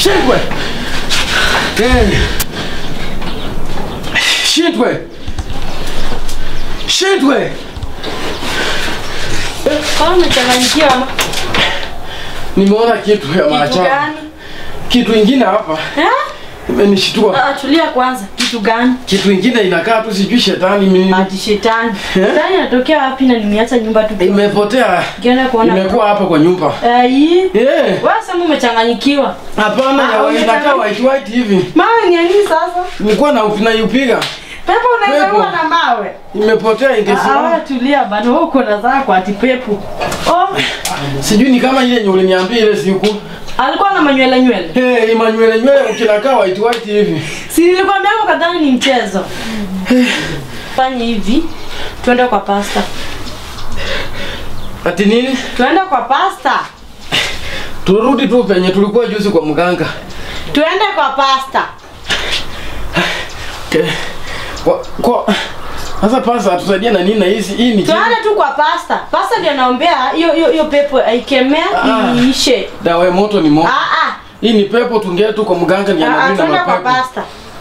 Shindwe. Eh. Shindwe. Shindwe. Kama umechanganyikiwa ama Nimeona kitu ya kitu maajabu. gani? Kitu ingine hapa Eh? imenishtua. Ah, tulia kwanza. Kitu gani? Kitu ingine inakaa tu sijui shetani mimi. Ati shetani. Eh? Shetani anatokea wapi na nimeacha nyumba tu? Imepotea. Ukienda kuona. Imekuwa hapa kwa nyumba. Ai. Eh. Wewe sema umechanganyikiwa. Hapana, Ah, ya umechanganya- inakaa white white hivi. Mawe ni ya nini sasa? Nilikuwa na naipiga. Pepo unaweza Pepo. kuwa na mawe. Imepotea Ah, wewe ingesimama. tulia bana, wewe uko na zako ati pepo. Oh, Sijui ni kama ile yenye uliniambia ile siku. alikuwa na manywele nywele. Eh, Emmanuel nywele ukinakaa white white hivi. Si nilikwambia hapo kadhani ni mchezo. Fanya hivi. Tuende kwa pasta. Ati nini? Tuende kwa pasta. Turudi tu penye tulikuwa juzi kwa mganga. Tuende kwa pasta. Okay. Kwa kwa sasa pasa atusaidie na nini na hizi hii ni Tuende tu kwa pasta. Pasta ndiye anaombea hiyo hiyo hiyo pepo aikemea Ah. iishe. dawa ya moto ni moto. Ah ah. Hii ni pepo tungee tu kwa mganga ni Ah, ah, analinda Tuende kwa mapepo. pasta.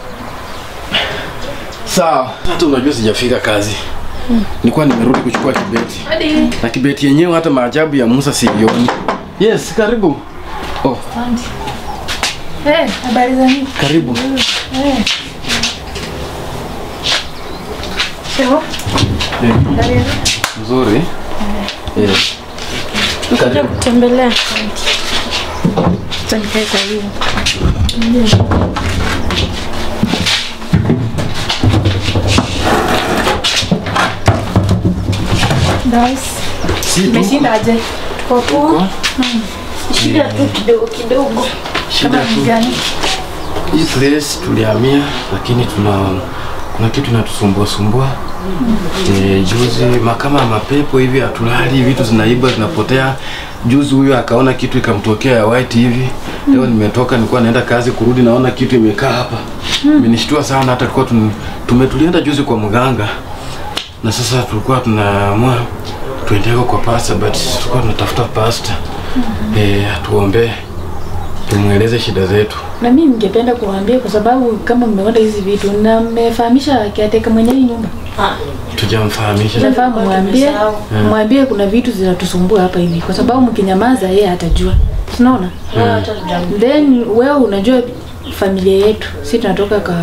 Sawa. Hata unajua sijafika kazi. Nilikuwa nimerudi kuchukua kibeti. Hadi. Na kibeti yenyewe hata maajabu ya Musa sioni. Yes, karibu. Oh, Eh, habari za nini? karibu. Eh. Ewa, Eh, habari ya- Nzuri. Yes. Kuja kutembelea. Acha nikae kwa hiyo. Guys, Si tu. umeshindaje? Tuko poa. Shida tu kidogo kidogo. Shida Kama ni tu. gani? Hii place tulihamia lakini tuna kuna kitu inatusumbua sumbua. E, juzi makama mapepo hivi hatulali, vitu zinaiba zinapotea. Juzi huyo akaona kitu ikamtokea ya white hivi. Leo nimetoka nilikuwa naenda kazi kurudi naona kitu imekaa hapa. Imenishtua sana hata tulikuwa tun- tume tulienda juzi kwa mganga. Na sasa tulikuwa tunaamua tuendeko kwa pastor but tulikuwa tunatafuta pastor. Eh, atuombee. Tumweleze shida zetu. Na mimi ningependa kuwaambia kwa sababu kama mmeona hizi vitu na mmefahamisha kiateka mwenye hii nyumba. Ah, Tujamfahamisha. Nafaa mwambie, tumesahau. mwambie kuna vitu zinatusumbua hapa hivi kwa sababu mkinyamaza yeye atajua. Unaona? wewe hata hujamjua. Then wewe unajua familia yetu, si tunatoka ka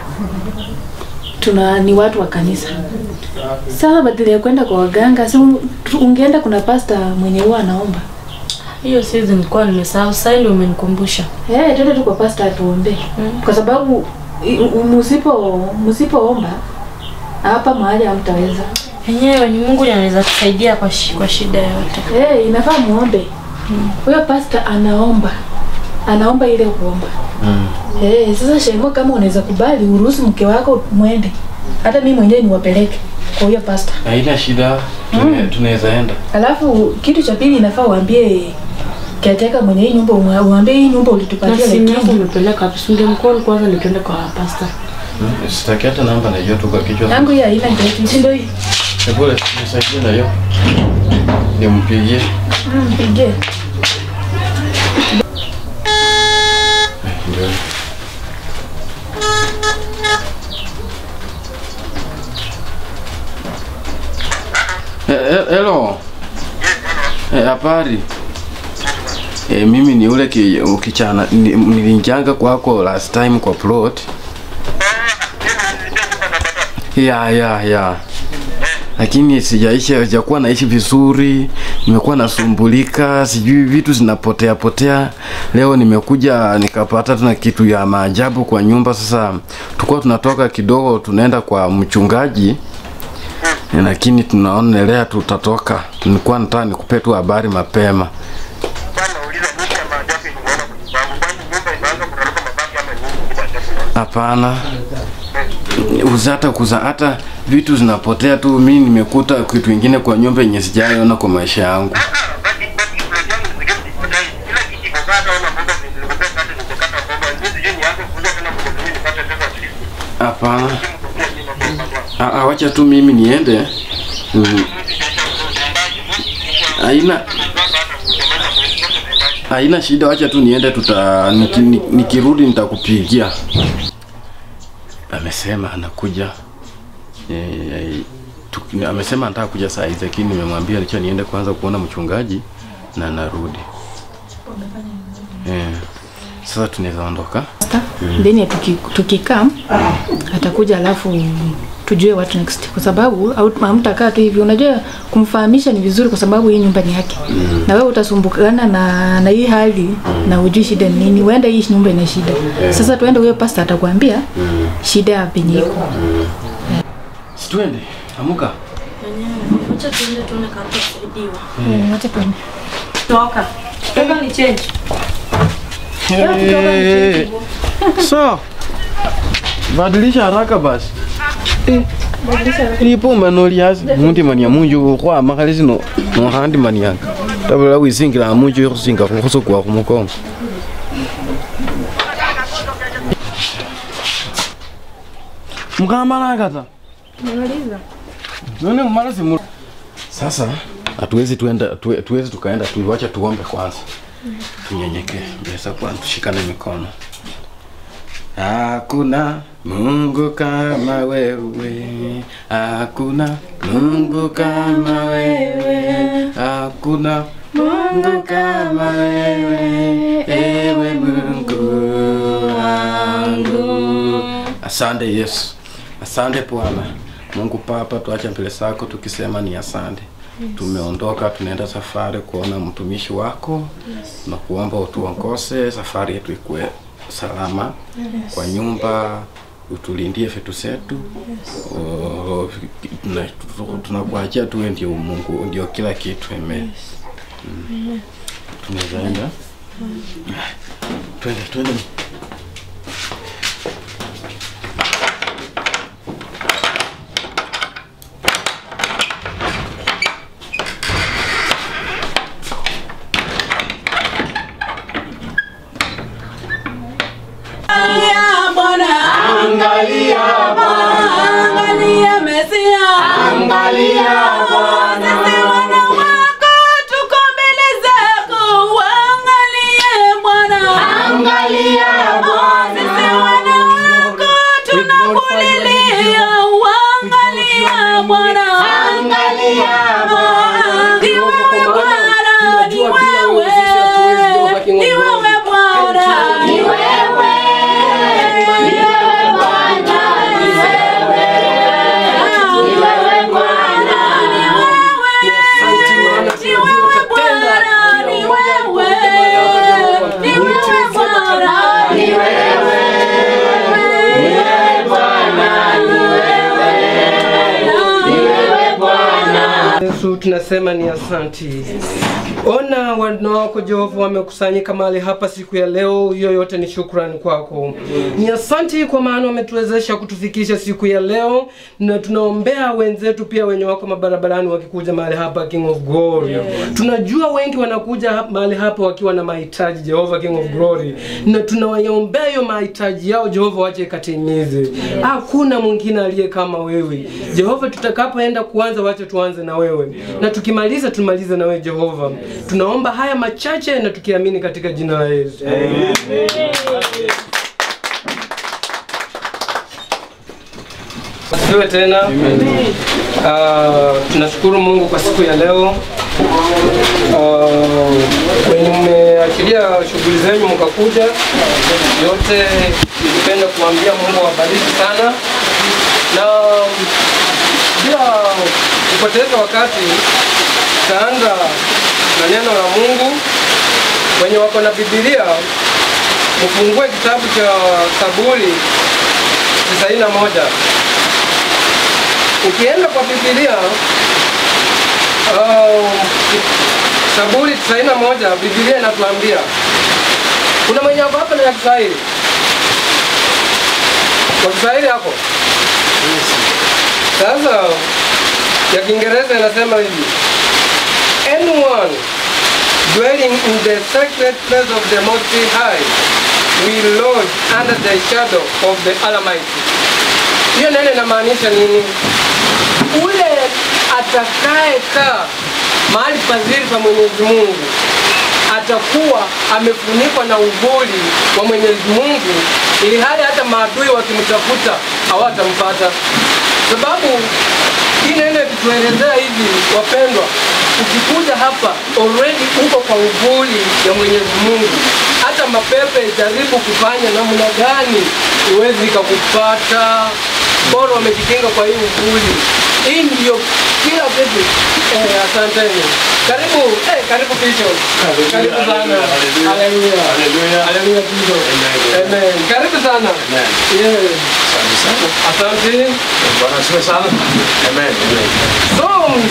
tuna ni watu wa kanisa. Sasa badala ya kwenda kwa waganga, si un- tu- ungeenda kuna pasta mwenye huwa anaomba. Hiyo season nilikuwa nimesahau. Sasa ndio umenikumbusha. Eh, twende tu kwa pasta atuombe. Kwa sababu i- u- msipo msipoomba hapa mahali hamtaweza. Yenyewe ni Mungu ndiye anaweza kusaidia kwa shi, kwa shida yote. Eh, inafaa muombe. Huyo pasta anaomba. Anaomba ile kuomba. Mm. Eh, sasa Shengo kama unaweza kubali uruhusu mke wako mwende. Hata mimi mwenyewe niwapeleke kwa huyo pasta. Haina shida, tune- tunaweza enda. Alafu kitu cha pili inafaa uambie kiateka mwenye hii nyumba umwa- uambie hii nyumba Na ulitupatia simu yangu lakini umepeleka wapi? Si ndio mkono kwanza ndio tuende kwa pasta. Mm, Sitaki hata namba najua tu kwa kichwa. yangu hii haina geti, si ndio hii? Ebole, nisaidie na hiyo. Nimpigie. Mm, Pige. Eh, Ndio. Eh, eh, Hello. Eh, habari. Eh, mimi ni ule ki, ukichana ni- nilinjanga kwako last time kwa plot. Ya ya ya. Lakini sijaisha sijakuwa naishi vizuri, nimekuwa nasumbulika, sijui vitu zinapotea potea. Leo nimekuja nikapata tuna kitu ya maajabu kwa nyumba. Sasa tulikuwa tunatoka kidogo tunaenda kwa mchungaji Eh, lakini tunaonelea tutatoka. Nilikuwa nataka nikupe tu habari mapema. Hapana, uza hata kuza hata vitu zinapotea tu. Mimi nimekuta kitu ingine kwa nyumba yenye sijaiona kwa maisha yangu. Hapana, Ah, ah, wacha tu mimi niende. Mm. Haina Haina shida, wacha tu niende, tuta niki, ni- nikirudi nitakupigia. Amesema anakuja e, tu, amesema anataka kuja saa hizi, lakini nimemwambia licha niende kwanza kuona mchungaji na narudi. Eh, sasa tunaweza ondoka. then tuki- tukikaa atakuja alafu tujue what next kwa sababu au- hamtakaa tu hivi unajua kumfahamisha ni vizuri kwa sababu hii nyumba ni yake na wewe utasumbukana na na hii hali na ujui shida ni nini uenda hii nyumba ina shida sasa tuende huyo pasta atakwambia shida ya penye iko Si tuende, amuka. Acha tuende tuone kama tutasaidiwa. Mm, wacha tuende. Toka. Toka ni change. Hey, so badilisha haraka basi ilipo manoliasi mundi mania munju khwama khali sino nokhandi manianga tabula wisingila munju ikhusinga khusukwa khumukongo mkamalanga ta none mumala simu sasa hatuwezi tuenda tuwe- tuwezi tukaenda tu wacha tuombe kwanza tunyenyekee mbele za Bwana tushikane mikono Hakuna Mungu kama wewe, hakuna Mungu kama wewe, hakuna Mungu kama wewe, ewe Mungu wangu. Asante Yesu, asante Bwana Mungu Baba, tuache mbele zako tukisema ni asante. Tumeondoka, tunaenda safari kuona mtumishi wako na kuomba utuongoze safari yetu ikuwe salama kwa nyumba, utulindie vitu zetu. O, tuna- Tunakuachia tuwe ndio Mungu, ndio kila kitu. Amen. Mm. Tunaweza enda, twende twende. Angalia Bwana, angalia Bwana, angalia Mesia, angalia Bwana. Sisi wana wako tuko mbele zako, angalie Bwana, angalia Bwana. Sisi wana wako tunakulilia, angalia Bwana, angalia Bwana. Ni wewe Bwana, ni wewe, ni wewe Bwana, ni wewe. Yesu tunasema ni asanti. Ona wana wako Jehova wamekusanyika mahali hapa siku ya leo, hiyo yote ni shukrani kwako. Ni asanti kwa maana wametuwezesha kutufikisha siku ya leo, na tunaombea wenzetu pia wenye wako mabarabarani wakikuja mahali hapa King of Glory. Tunajua wengi wanakuja hap- mahali hapa wakiwa na mahitaji Jehova King of Glory, na tunawaombea hiyo mahitaji yao Jehova, wache ikatimize. Hakuna mwingine aliye kama wewe Jehova. Tutakapoenda kuanza, wache tuanze na wewe, na tukimaliza tumalize na wewe Jehova. Tunaomba haya machache na tukiamini katika jina la Yesu. Asifiwe tena. Ah, tunashukuru Mungu kwa siku ya leo. Ah, Wenye mmeachilia shughuli zenyu mkakuja, yote ningependa kuambia Mungu awabariki sana, na bila kupoteza wakati tutaanza na neno la Mungu. Wenye wako na Biblia mfungue kitabu cha Saburi tisaini na moja. Ukienda kwa Biblia uh, Saburi tisaini na moja, Biblia inatuambia kuna mwenye ako hapa na ya Kiswahili kwa Kiswahili hapo. Sasa ya Kiingereza inasema hivi, anyone dwelling in the sacred place of the Most High will lodge under the shadow of the Almighty. Hiyo neno inamaanisha nini? Ule atakayekaa mahali pazuri pa Mwenyezi Mungu atakuwa amefunikwa na uvuli wa Mwenyezi Mungu, ili hali hata maadui wakimtafuta hawatampata, sababu hii neno ikituelezea hivi, wapendwa, ukikuja hapa already uko kwa uvuli ya Mwenyezi Mungu. Hata mapepe jaribu kufanya namna gani, iwezi ikakupata, bora wamejikinga kwa hii uvuli. Hii ndiyo kila kitu. Eh, asanteni. Karibu, eh, karibu Bishop. Karibu sana. Haleluya. Haleluya Bishop. Amen. Karibu sana. Yeah. Asante. So,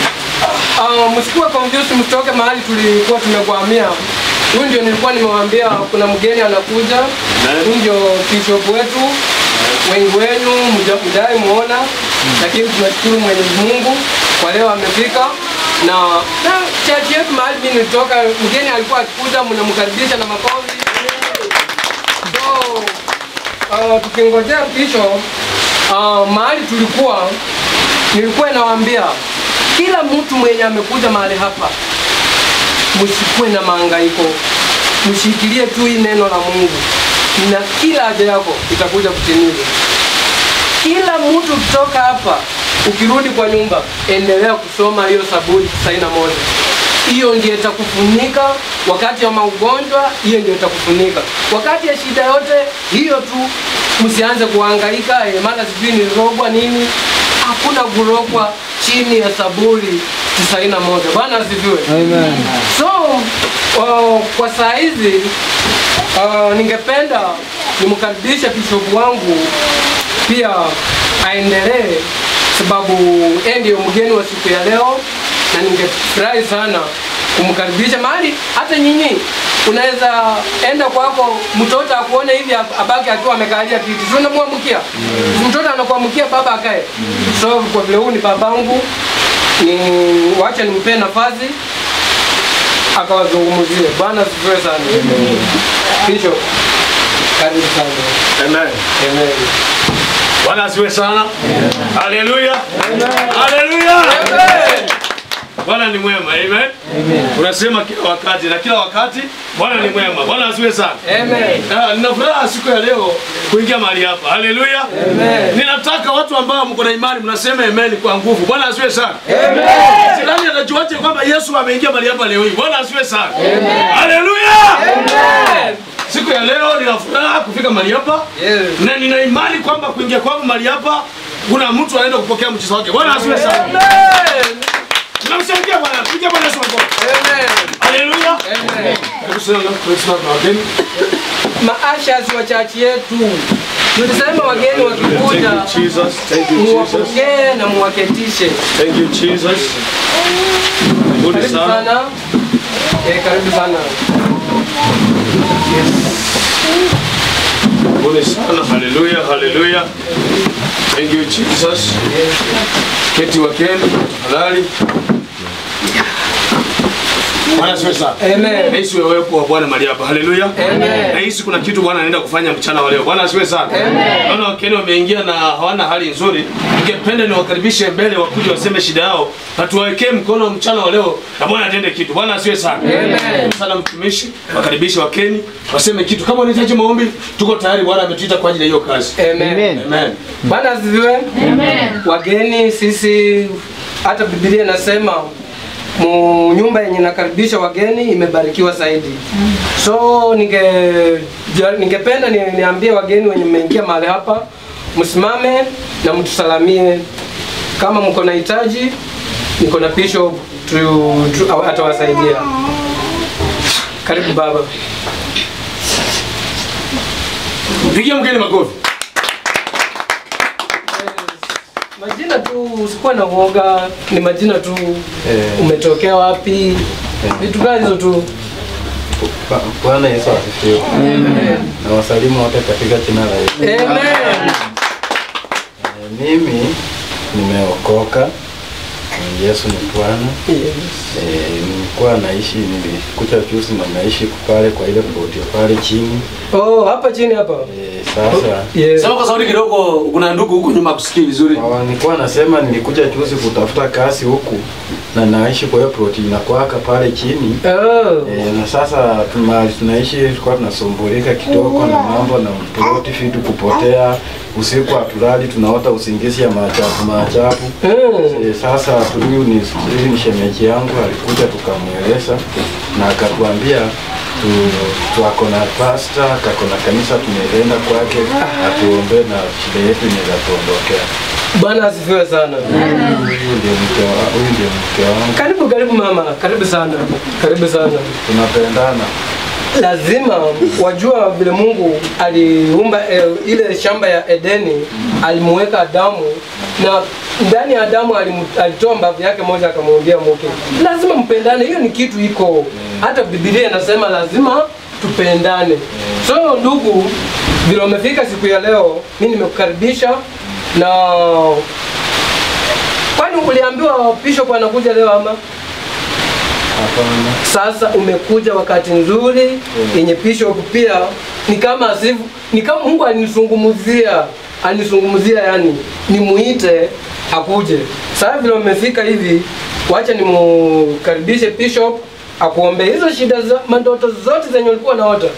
uh, msikuwe confused, msitoke mahali tulikuwa tumekwamia. Huyu ndio nilikuwa nimewaambia kuna mgeni anakuja. Huyu ndio bishop wetu. Wengi wenu mja- mjai muona, lakini tunashukuru Mwenyezi Mungu kwa leo amefika na na church yetu mahali mimi nilitoka, mgeni alikuwa akikuja, mnamkaribisha na makofi. So, uh, tukingojea bishop uh, mahali tulikuwa nilikuwa nawaambia kila mtu mwenye amekuja mahali hapa, msikuwe na mahangaiko, mshikilie tu hii neno la Mungu na kila haja yako itakuja kutimizwa. Kila mtu kutoka hapa, ukirudi kwa nyumba, endelea kusoma hiyo Zaburi tisaini na moja. Hiyo ndio itakufunika wakati wa maugonjwa, hiyo ndio itakufunika wakati ya shida yote. Hiyo tu, msianze kuhangaika eh, mara sijui nilirogwa nini. Hakuna kurogwa chini ya Zaburi tisaini na moja. Bwana asifiwe. Amen. So uh, kwa saa hizi uh, ningependa nimkaribishe bishop wangu pia aendelee, sababu yeye ndio mgeni wa siku ya leo, na ningefurahi sana kumkaribisha mahali. Hata nyinyi unaweza enda kwako, mtoto akuone hivi abaki akiwa amekalia kiti, si unamwamkia mtoto anakuamkia baba akae. So kwa vile huu ni babangu, ni wacha nimpe nafasi akawazungumzie. Bwana asifiwe sana. Bishop, karibu sana. Amen. Amen. Bwana asiwe sana. Haleluya. Haleluya. Bwana ni mwema. Amen. Unasema kila wakati na kila wakati Bwana ni mwema. Bwana asiwe sana. Amen. Ah, Nina furaha siku ya leo kuingia mahali hapa. Haleluya. Amen. Ninataka watu ambao mko na imani mnasema amen kwa nguvu. Bwana asiwe sana. Amen. Jirani anajuaje kwamba Yesu ameingia mahali hapa leo hii? Bwana asiwe sana. Haleluya. Amen. Siku ya leo nina furaha kufika mahali hapa. Yes. na nina imani kwamba kuingia kwangu mahali hapa kuna mtu anaenda kupokea mchezo wake. Bwana asiwe sana. Amen. Tunamshangilia Bwana. Piga Bwana Yesu makofi. Amen. Haleluya. Amen. Hebu sema na Christmas na wageni. Maashas wa chachi yetu tulisema wageni wakikuja Thank you Jesus. Thank you Jesus. muwapokee na muwaketishe. Thank you Jesus. Karibuni Karibu sana. sana. Eh, karibu sana. Karibuni sana. Haleluya. Haleluya. Thank you Jesus. Keti wageni tafadhali. Bwana asiwe sana. Amen. Nahisi uwepo wa Bwana mahali hapa. Haleluya. Amen. Nahisi kuna kitu Bwana anaenda kufanya mchana wa leo. Bwana asiwe sana. Naona wakeni wameingia na hawana hali nzuri. Ningependa niwakaribishe mbele wakuje waseme shida yao na tuwawekee mkono mchana wa leo na Bwana atende kitu. Bwana asiwe sana. Amen. Sana mtumishi, wakaribishe wakeni, waseme kitu. Kama unahitaji maombi, tuko tayari. Bwana ametuita kwa ajili ya hiyo kazi. Amen. Amen. Bwana asifiwe. Wageni sisi, hata Biblia inasema mu nyumba yenye nakaribisha wageni imebarikiwa zaidi. So ninge ja- ningependa ni, niambie wageni wenye mmeingia mahali hapa, msimame na mtusalamie. Kama mko na hitaji, niko na bishop tu, tu, atawasaidia. Karibu baba. Pigia mgeni makofi. Majina tu, usikuwa na uoga, ni majina tu. Umetokea wapi? Vitu gani hizo tu. Ba- Bwana Yesu asifiwe. Na wasalimu wote katika jina la Yesu. Amen. Eh, Mimi nimeokoka Yesu ni Bwana. Eh, nilikuwa naishi nilikuja juzi na naishi pale kwa ile ploti pale chini. Oh, hapa chini hapa. Eh, sasa Yes. Sema kwa sauti kidogo, kuna ndugu huku nyuma kusikii vizuri. Hawa, nilikuwa nasema nilikuja juzi kutafuta kazi huku na naishi kwa hiyo ploti inakwaka pale chini. Oh. E, na sasa tuma- tunaishi tulikuwa tunasumbulika kidogo na mambo na ploti vitu kupotea usiku hatulali tunaota usingizi ya maajabu maajabu Mm. e, sasa huyu ni huyu ni shemeji yangu alikuja tukamweleza na akatuambia tu, tu ako na pasta kako na kanisa tunaenda kwake atuombe na shida yetu inaweza tuondokea Bwana asifiwe sana. huyu ndio mke wa- huyu ndio mke wangu Karibu karibu mama, karibu sana. Karibu sana. tunapendana lazima wajua vile Mungu aliumba eh, ile shamba ya Edeni, alimuweka Adamu na ndani ya Adamu alimu- alitoa mbavu yake moja akamwambia mke, lazima mpendane. Hiyo ni kitu iko, hata Biblia inasema lazima tupendane. So ndugu, vile umefika siku ya leo, mimi nimekukaribisha na kwani uliambiwa bishop anakuja leo ama? hapana Sasa umekuja wakati nzuri yenye bishop pia ni kama asifu, ni kama Mungu anisungumuzia anisungumuzia, yani nimuite akuje. Sasa vile umefika hivi, wacha nimukaribishe bishop akuombe hizo shida za mandoto zote zenye ulikuwa naota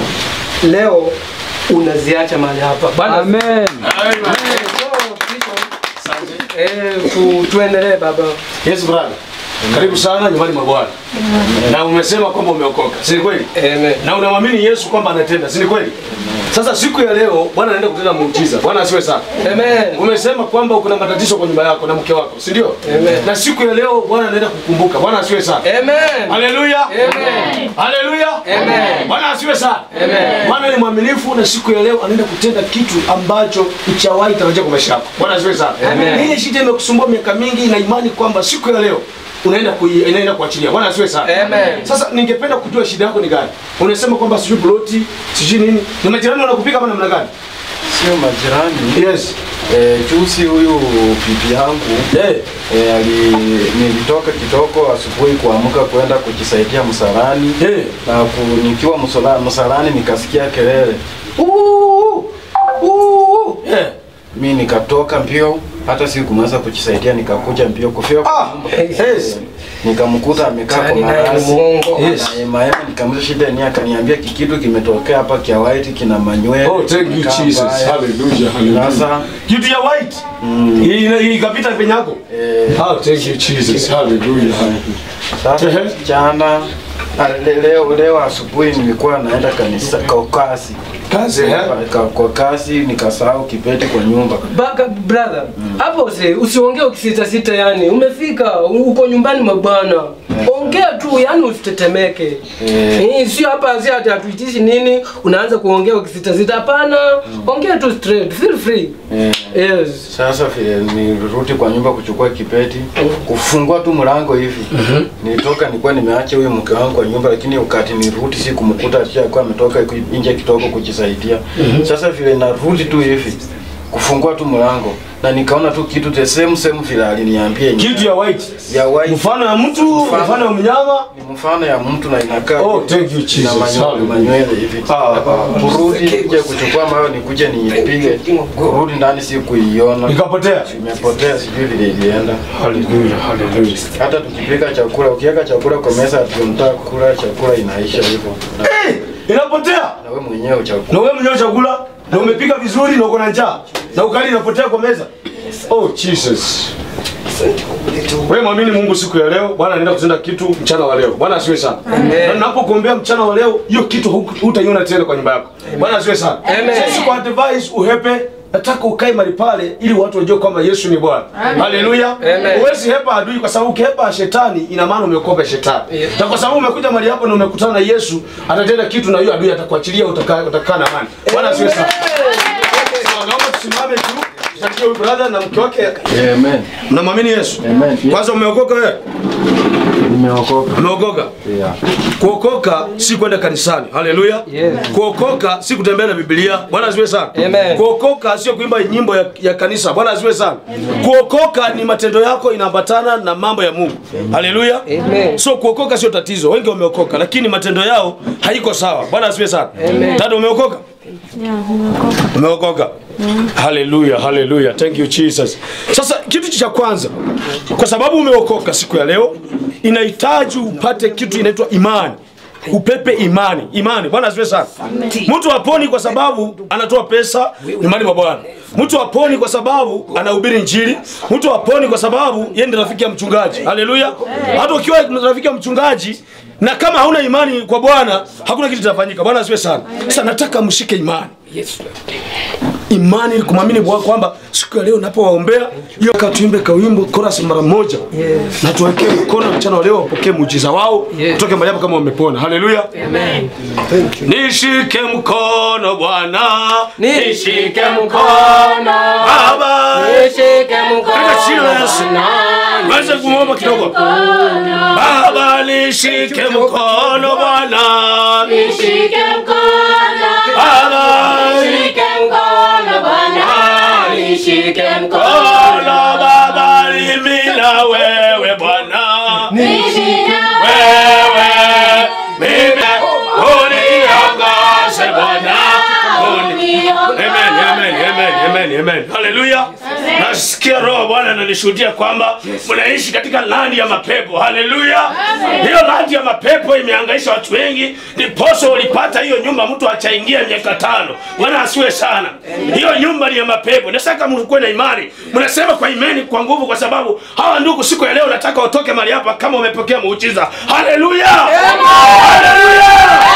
leo unaziacha mahali hapa. Bwana Amen. Eh, so, bishop, eh, tu, tuendelee baba. Yes brother. Karibu sana nyumbani mwa Bwana. Na umesema kwamba umeokoka. Si ni kweli? Amen. Na unamwamini Yesu kwamba anatenda. Si ni kweli? Sasa siku ya leo Bwana anaenda kutenda muujiza. Bwana asiwe sana. Amen. Umesema kwamba uko na matatizo kwa nyumba yako na mke wako, si ndio? Amen. Na siku ya leo Bwana anaenda kukumbuka. Bwana asiwe sana. Amen. Haleluya. Amen. Haleluya. Amen. Bwana asiwe sana. Amen. Bwana ni mwaminifu na siku ya leo anaenda kutenda kitu ambacho uchawahi tarajia kwa maisha yako. Bwana asiwe sana. Amen. Ile shida imekusumbua miaka mingi na imani kwamba siku ya leo unaenda kui, inaenda kuachilia. Bwana asiwe sana. Amen. Sasa ningependa kujua shida yako ni gani? Unasema kwamba sijui ploti, sijui nini. Ni majirani wanakupika kama namna gani? sio majirani Yes. Eh, juzi huyu bibi yangu Eh. eh, ali nilitoka kidogo asubuhi kuamka kwenda kujisaidia msalani Eh. na ku, nikiwa msala, msalani nikasikia kelele Uu! Uu! Eh. mi nikatoka mbio hata sikumaliza kujisaidia nikakuja mbio kufika kwa Ah, nyumba. yes. nikamkuta amekaa kwa Yaani naye ni marasi muongo. Yes. Na maema nikamuza shida ni akaniambia kikitu kimetokea hapa kia white kina manywele Oh, thank you kimekaa Jesus. mbaya. Hallelujah. Hallelujah. Sasa Kitu ya white. Hii hii ikapita penye yako. eh, Oh, thank you Jesus. Hallelujah. Sasa Ehe. jana ah, le- leo leo asubuhi nilikuwa naenda kanisa kwa kasi Kazi eh? kwa, kwa kasi nikasahau kipeti kwa nyumba. Baka brother, hapo usi usiongee ukisita sita yani. Umefika uko nyumbani mwa Bwana. Ongea tu yani usitetemeke. Eh. Eh, sio hapa sio ati hatuitishi nini, unaanza kuongea ukisita sita hapana. Ongea tu straight, feel free. Eh, Yes. sasa vile nilirudi kwa nyumba kuchukua kipeti, kufungua tu mlango hivi. Nilitoka nilikuwa nimeacha huyo mke wangu kwa nyumba, lakini wakati nirudi si kumkuta alikuwa ametoka nje kidogo kujisaidia. Sasa vile narudi tu hivi kufungua tu mlango na nikaona tu kitu the same same vile aliniambia yenyewe. Kitu ya white. ya white Mfano ya mtu, Mfano. mfano ya mnyama. ni mfano ya mtu na inakaa Oh, thank you, na Jesus. manyo- Hallelujah. manywele hivi. Ah, ah. Kurudi kuja kuchukua mayo nikuje niipige, kurudi ndani si kuiona, Ikapotea. imepotea, sijui vile ilienda. Hallelujah. Hallelujah. Hata tukipika chakula, ukiweka chakula kwa meza, tunataka kula chakula, inaisha hivyo, na, Eh, inapotea. na wewe mwenyewe Na uchakula. wewe mwenyewe chakula na umepika vizuri na uko na njaa. Na ukali inapotea kwa meza. Oh Jesus. Wewe mwamini Mungu siku ya leo, Bwana anaenda kutenda kitu mchana wa leo. Bwana asiwe sana. Na ninapokuombea mchana wa leo, hiyo kitu hu- hutaiona tena kwa nyumba yako. Bwana asiwe sana. Amen. Sisi kwa advice uhepe nataka ukae mahali pale ili watu wajue kwamba Yesu ni Bwana. Haleluya. Amen. Huwezi hepa adui kwa sababu ukihepa shetani ina maana umekopa shetani. Yeah. Na kwa sababu umekuja mahali hapo na umekutana na Yesu, atatenda kitu na hiyo adui atakuachilia utakaa utakaa na amani. Bwana asiwe sana. Sawa, naomba tusimame tu. Tusaidie huyu brother na mke wake. Amen. Mnamwamini Yesu? Amen. Kwanza umeokoka wewe? Tumeokoka. Umeokoka? Yeah. Kuokoka si kwenda kanisani. Haleluya. Yes. Kuokoka si kutembea na Biblia. Bwana asifiwe sana. Amen. Kuokoka sio kuimba nyimbo ya, ya kanisa. Bwana asifiwe sana. Kuokoka ni matendo yako inaambatana na mambo ya Mungu. Haleluya. Amen. So kuokoka sio tatizo. Wengi wameokoka lakini matendo yao haiko sawa. Bwana asifiwe sana. Amen. Dada umeokoka? Umeokoka? Haleluya, haleluya. Thank you Jesus. Sasa kitu cha kwanza, kwa sababu umeokoka siku ya leo, inahitaji upate kitu inaitwa imani. Upepe imani, imani. Bwana asifiwe sana. Mtu haponi kwa sababu anatoa pesa nyumbani mwa Bwana. Mtu haponi kwa sababu anahubiri Injili. Mtu haponi kwa sababu yeye ndiye rafiki ya mchungaji. Haleluya. Hata ukiwa rafiki ya mchungaji na kama hauna imani kwa Bwana, hakuna kitu kitafanyika. Bwana asifiwe sana. Sasa nataka mshike imani imani kumwamini Bwana kwamba siku ya leo napowaombea hiyo katuimbe kawimbo chorus mara moja Yes. na tuwekee mkono mchana wa leo wapokee muujiza wao Yes. kutoke mahali hapo kama wamepona. Haleluya. Amen. Thank you. Nishike mkono Bwana, Nishike mkono. Baba, Nishike mkono. katika jina la Yesu. Waweza kumwomba kidogo. Baba, nishike mkono Bwana, Nishike mkono. Baba, Nishike mkono Bwana. Nishike mkono. mkono Baba, mimi na wewe Bwana. Nishike wewe mimi uniongoze Bwana Uni- Amen, amen, amen, amen, amen. Haleluya. Nasikia roho Bwana ananishuhudia kwamba mnaishi katika landi ya mapepo. Haleluya. Hiyo landi ya mapepo imehangaisha watu wengi, ndiposa ulipata hiyo nyumba mtu achaingia miaka tano. Bwana asiwe sana. Hiyo nyumba ni ya mapepo. Nataka mkuwe na imani. Mnasema kwa imani kwa nguvu kwa sababu hawa ndugu siku ya leo nataka watoke mahali hapa kama umepokea muujiza. Haleluya. Haleluya.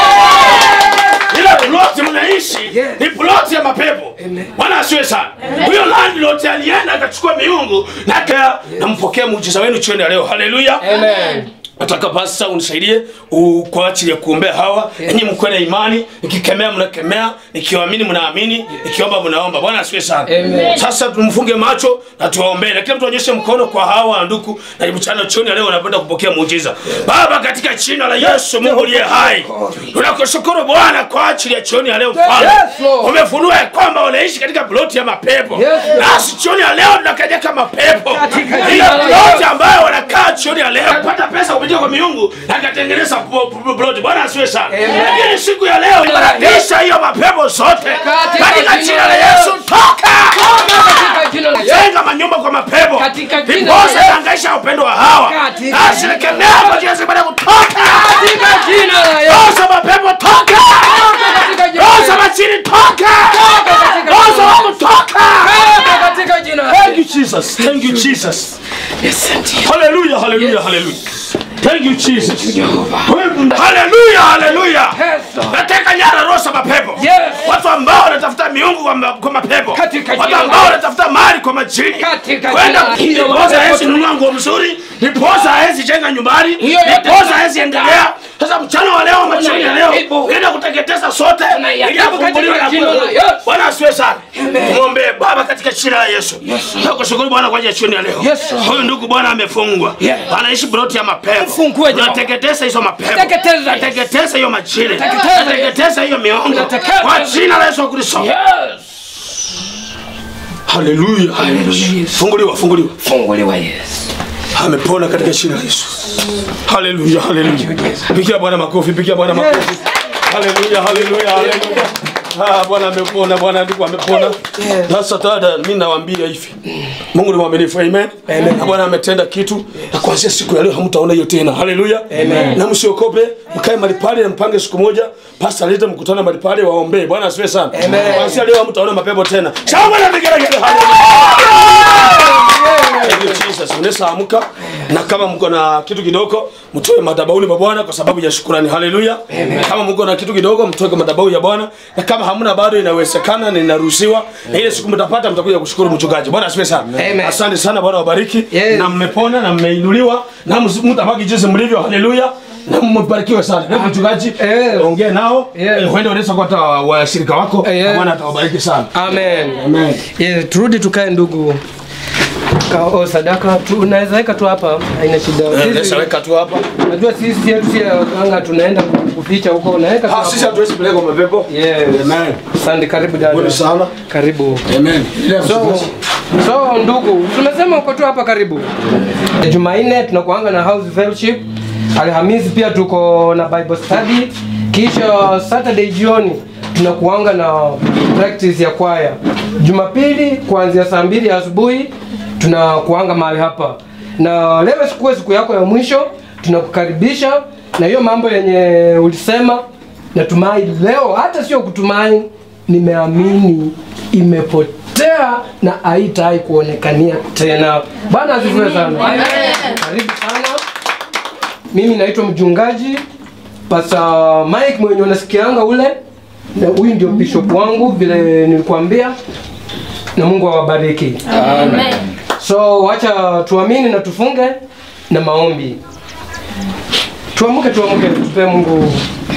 Ile ploti mnaishi ni ploti ya mapepo. Bwana asiwe sana. Huyo landlord alienda akachukua miungu na aka nampokea muujiza wenu jioni ya leo. Haleluya. Amen. Nataka pasta unisaidie u- kwa ajili ya kuombea hawa yeah. Ninyi mkuwe na imani, nikikemea mnakemea, nikiwaamini mnaamini, nikiomba mnaomba. Bwana asifiwe sana. Amen. Sasa tumfunge macho na tuwaombee, na kila mtu aonyeshe mkono kwa hawa ndugu, na mchana jioni ya leo wanapenda kupokea muujiza. Baba, katika jina la Yesu Mungu uliye hai, tunakushukuru Bwana kwa ajili ya jioni ya leo Mfalme. Yes, Lord. Umefunua ya kwamba wanaishi katika ploti ya mapepo, Yes, Lord. nasi jioni ya leo tunakanyaka mapepo Katika ile jina la ploti Yesu. ambayo wanakaa jioni ya leo kupata pesa kupitia kwa miungu na akatengeneza po- po- ploti. Bwana asiwe sana. Lakini siku ya leo inaradisha hiyo mapepo zote Katika katika jina jina la la Yesu, toka Katika jina la Yesu. jenga manyumba kwa mapepo Katika jina la viposa Yesu. tangaisha upendo wa hawa Katika na asilikemea kwa jina zibada kutoka Katika jina la Yesu. roho za mapepo toka Katika jina la roho za Yesu. machini toka katika roho za jina la wangu toka Baba, katika jina la Thank you Jesus. Thank you Jesus. Hallelujah, hallelujah, hallelujah. Thank you Jesus. Hallelujah, hallelujah. Yesu. Nateka nyara roho za mapepo. Yes. Watu ambao wanatafuta miungu kwa, ma, kwa mapepo. Katika Watu jina la ambao Yesu. wanatafuta mali kwa majini. Katika Kwenda jina la Yesu. ndiposa hawezi nunua nguo mzuri, ndiposa hawezi jenga nyumbani, Hiyo yote ndiposa hawezi endelea. Sasa mchana wa leo, machini ya leo, Unayaharibu. enda kuteketeza sote Unayaharibu ili afunguliwe katika na jina la kuwe- Yesu. Bwana asiwe sana. Muombe Baba katika jina la Yesu. Nakushukuru Bwana kwa ajili ya jioni ya leo. Yes, Lord. Huyu ndugu Bwana amefungwa. Yeah. Anaishi broti ya mapepo. Mfungue Jehova. Unateketeza hizo mapepo. Teketeza. Unateketeza hiyo majini. Teketeza. Unateketeza hiyo miongo. Unateketeza. Kwa jina la Yesu Kristo. Yes. Haleluya. Haleluya. Funguliwa, funguliwa. Funguliwa Yesu. Amepona katika jina la Yesu. Haleluya, haleluya. Pigia Bwana makofi, pigia Bwana makofi. Haleluya, haleluya, haleluya. Ah, Bwana amepona, Bwana ndugu amepona. Sasa dada, mimi nawaambia hivi. Mungu ni mwaminifu, amen. Na Bwana ametenda kitu na kuanzia siku ya leo hamtaona hiyo tena. Haleluya. Na msiokope, mkae mahali pale na mpange siku moja, pastor alete mkutano mahali pale waombee. Bwana asifiwe sana. Kuanzia leo hamtaona mapepo tena. Shangwe na vigelegele. Thank you, Jesus. Unaweza amka na kama mko na kitu kidogo mtoe madhabahuni pa Bwana kwa sababu ya shukrani. Haleluya. Kama mko na kitu kidogo mtoe kwa madhabahu ya Bwana na kama hamna bado inawezekana na inaruhusiwa na ile siku mtapata mtakuja kushukuru mchungaji. Bwana asifiwe sana. Amen. Asante sana Bwana wabariki Yes. na mmepona na mmeinuliwa na ms- mtabaki jinsi mlivyo. Haleluya. Na mbarikiwe sana. Hebu mchungaji Eh. ongea nao. Yes. Eh, Huenda wanaweza kuwa hata washirika wako. Eh, Na eh. Bwana atawabariki sana. Amen. Amen. Yeah, turudi tukae ndugu. Ka, oh, sadaka tu unaweza weka tu hapa, haina shida. Eh, Sisi- Lesa weka tu hapa. Najua sisi yetu si ya waganga tunaenda kuficha huko, unaweka tu Ah, hapo. sisi hatuwezi peleka mapepo. Yes. Amen. Asante, karibu dada. Pole sana. Karibu. Amen. Ile So, so ndugu, tumesema uko tu hapa karibu. Jumanne tunakuanga na house fellowship. Alhamisi pia tuko na Bible study. Kisha Saturday jioni tunakuanga na practice ya kwaya. Jumapili kuanzia saa mbili asubuhi tunakuanga mahali hapa, na leo sikuwe siku yako ya mwisho, tunakukaribisha na hiyo mambo yenye ulisema. Natumai leo hata sio kutumai, nimeamini imepotea na haitai kuonekania tena. Bwana asifiwe sana. Karibu sana. Mimi naitwa mchungaji Pastor Mike mwenye unasikianga ule, na huyu ndio bishop wangu vile nilikwambia, na Mungu awabariki. So wacha tuamini na tufunge na maombi. Tuamuke, tuamuke, tupe Mungu.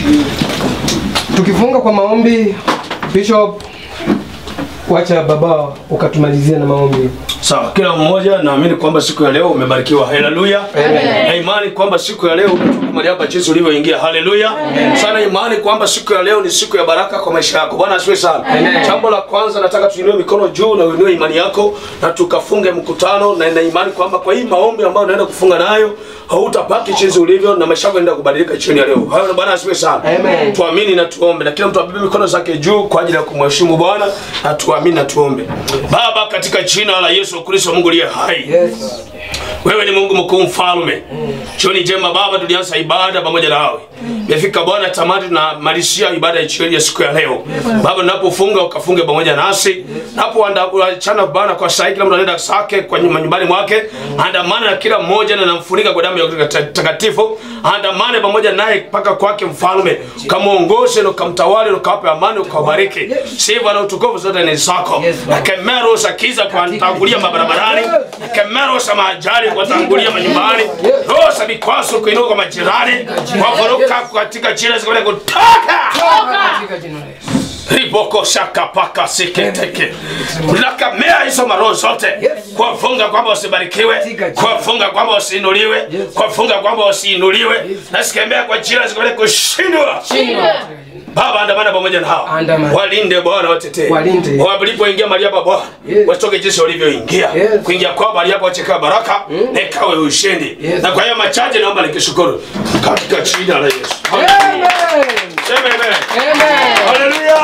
Tukifunga kwa maombi, Bishop, wacha baba ukatumalizia na maombi. Sawa, kila mmoja naamini kwamba siku ya leo umebarikiwa. Haleluya. Na imani kwamba siku ya leo umetoka mahali hapa jinsi ulivyoingia. Haleluya. Sana imani kwamba siku ya leo ni siku ya baraka kwa maisha yako. Bwana asifiwe sana. Jambo la kwanza nataka tuinue mikono juu na uinue imani yako na tukafunge mkutano na ina imani kwamba kwa hii maombi ambayo unaenda kufunga nayo hautabaki jinsi ulivyo na maisha yako yanaenda kubadilika chini ya leo. Hayo Bwana asifiwe sana. Amen. Tuamini na tuombe na kila mtu abebe mikono zake juu kwa ajili ya kumheshimu Bwana na tuamini na tuombe. Baba, katika jina la Yesu Kristo Mungu aliye hai. Yes. Wewe ni Mungu mkuu mfalme. Jioni njema Baba, tulianza ibada pamoja nawe. Imefika Bwana tamati tunamalizia ibada ya jioni ya siku ya leo. Baba, tunapofunga ukafunge pamoja nasi. Napoachana Bwana kwa saa hii kila mtu anaenda zake kwa nyumba nyumbani mwake. Andamana na kila mmoja na namfunika kwa damu ya takatifu. Andamane pamoja naye mpaka kwake mfalme. Ukamuongoze na ukamtawale na ukawape amani ukawabariki. Sifa na utukufu zote ni zako. Na kemero za kiza kwa tangulia mabarabarani. Na kemero za majali kwa tangulia manyumbani. Roho za vikwazo kuinuka kwa majirani. Kwa kuruka katika jina zikaweza kutoka. Katika jina la Yesu. Riboko shaka paka siketeke. Nakamea hizo maroho zote. Kwa funga kwamba usibarikiwe, kwa funga kwamba usiinuliwe, kwa funga kwamba usiinuliwe. Nasikembea kwa jina zikaweza kushindwa. Baba andamana pamoja na hao. Andamana. Walinde Bwana watetee. Walinde. Walipoingia mahali hapa Bwana, Yes. watoke jinsi walivyoingia. Yes. Kuingia kwao mahali hapa wacheka baraka, na ikawe ushindi. Yes. Na kwa hiyo machache naomba nikishukuru katika jina la Yesu. Amen. Sema amen. Amen. Haleluya!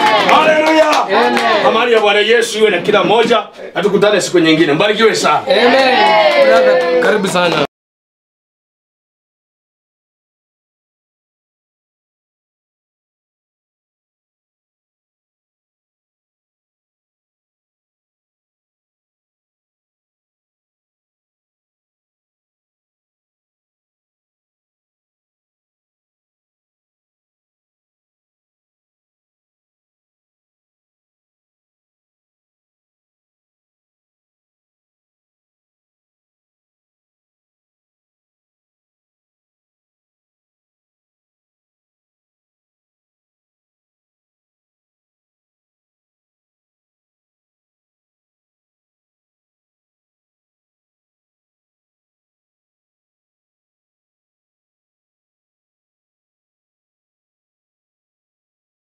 Haleluya! Amani ya Bwana Yesu iwe na kila mmoja, na tukutane siku nyingine. Mbarikiwe sana. Amen. Brother, karibu sana.